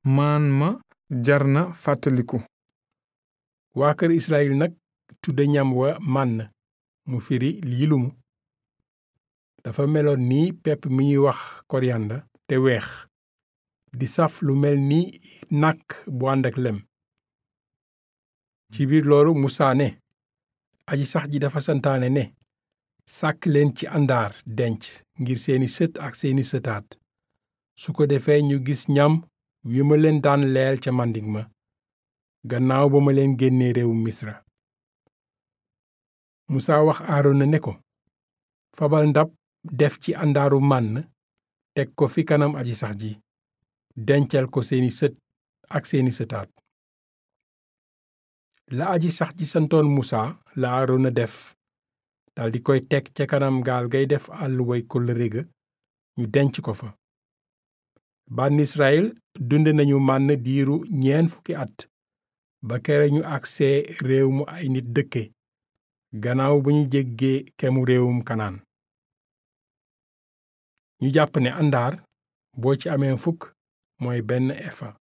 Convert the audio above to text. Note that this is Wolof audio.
maan ma jar na fàttaliku waa kër Israyil nag tudde ñam wa mànn mu firi lii lumu dafa meloon ni pepp mi ñuy wax koriyanda te weex di saf lu mel ni nàkk bu ànd ak lem ci biir loolu Musaa ne aji sax ji dafa santaane ne sàkk leen ci àndaar denc ngir seeni sët ak seeni sëtaat su ko defee ñu gis ñam wi ma leen daan leel ca màndik ma gannaaw ba ma leen génnee réewu misra musaa wax aarona ne ko fabal ndab def ci àndaaru mànn teg ko fi kanam aji sax ji dencal ko seeni sët ak seeni sëtaat la aji sax ji santoon musaa la aarona def daldi koy teg ca kanam gaal gay def àlluway kóllëre ga ñu denc ko fa bànn Israyil dunde nañu mànn diiru ñeen fukki at ba kere ñu agsee réew mu ay nit dëkke gannaaw ba ñu jéggee kemu réewum kanaan ñu jàpp ne àndaar boo ci amee fukk mooy benn efa